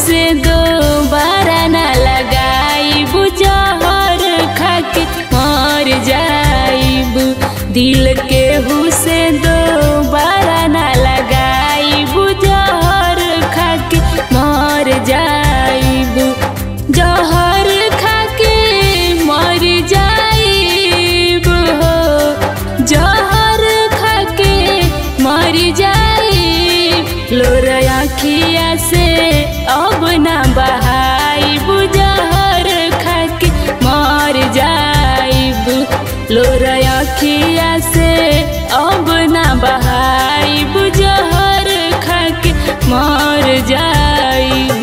से दोबारा न लगाइब जहर खाके मर जाइब दिल के से दोबारा न लगाइब जहर खाके मर जाइब जहर खाके मर जाइब हो जहर खाके मर जाइब लोर आखिया से अब ना बहाइब जहर खाके मर जाइब लोर आखिया से अब ना बहाइब जहर खाके मर जाइब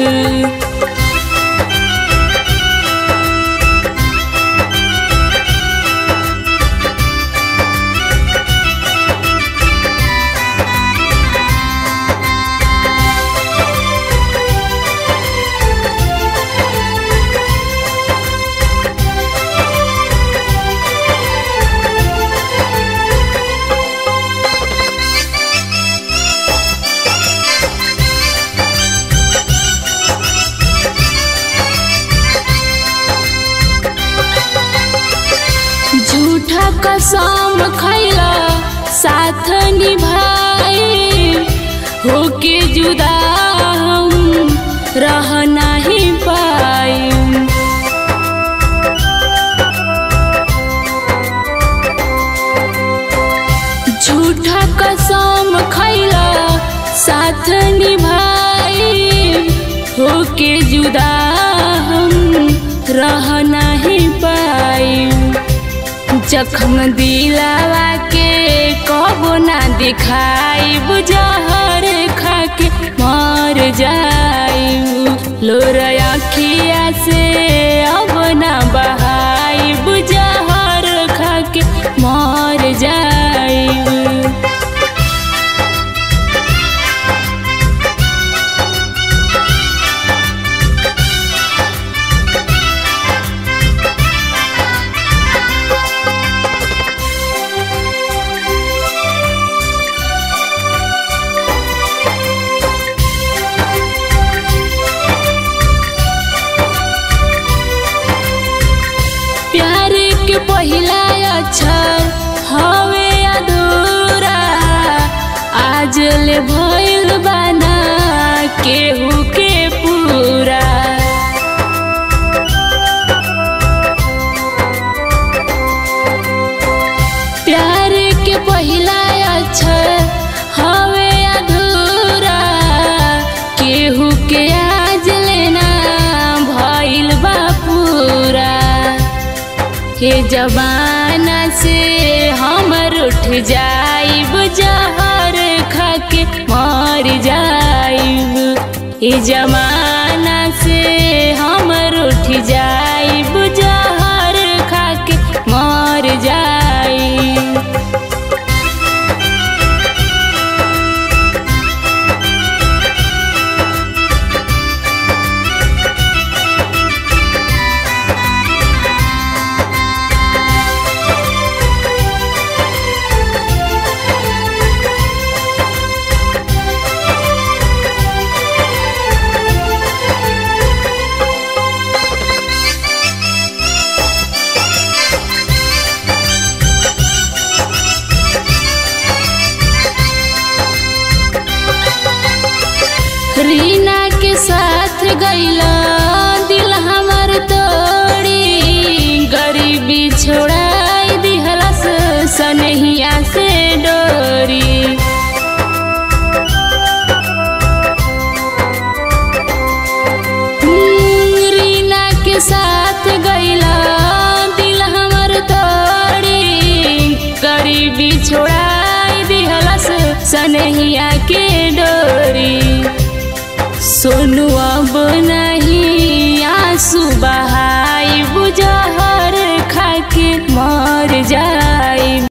झूठा कसम खैला साथ निभाई होके जुदा हम रह नहीं पाई झूठा कसम खैला साथ निभाई होके जुदा हम रह नहीं पाई जख्म दिलावा के कबो ना दिखाइब जहर खाके मर जाइब लोर अखिया से अब ना बहाइब जहर खाके मर जाइब प्यार के पहिला अक्षर हवे अधूरा आज ले भइल बाना केहू के पूरा प्यार के पहिला अक्षर हवे अधूरा केहू के आज लेना भइल बा पूरा हे जबाना से हमर उठ जाइब जहर खाके मर जाइब हे जमाना से हमर उठ जाइब जहर खाके मर जाइब रीना के साथ गईला दिल हमर तोड़ी गरीबी छोड़ाई दिहलस सनहिया से डोरी हम्म, रीना के साथ गईला दिल हमर तोड़ी गरीबी छोड़ाई दिहलस सनहिया के डोरी सोनू अब नहीं आंसू बहाई बुझहर खाके मर जा